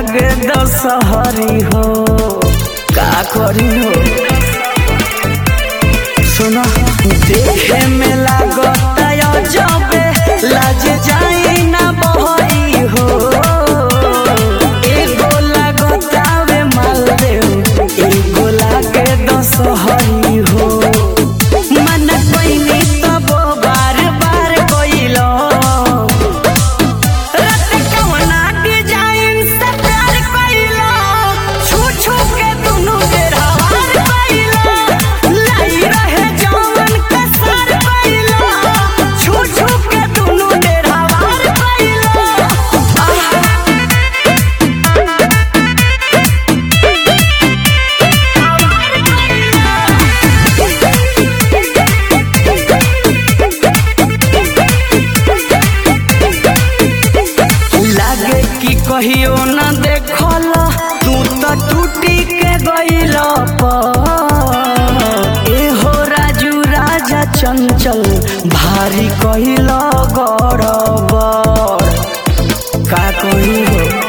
लागे दशहरी हो का करी हो सुनो देखे में लागता जबे लाज जाई ना बहरी हो एगो लागतावे मालदेव एगो लागे दशहरी हो मन कोइनी तब बार बार कोइलो रत कवना डिजाइन से प्यार कइलो छू छू के दुनु बेरा हार कइलो लाई रहे जवन के सर कइलो छू छू के दुनु बेरा हार कइलो लागे कि कहियो न देखल तू तो टूटी के गइल एहो राजू राजा चंचल भारी कहिल गड़बड़ का कही हो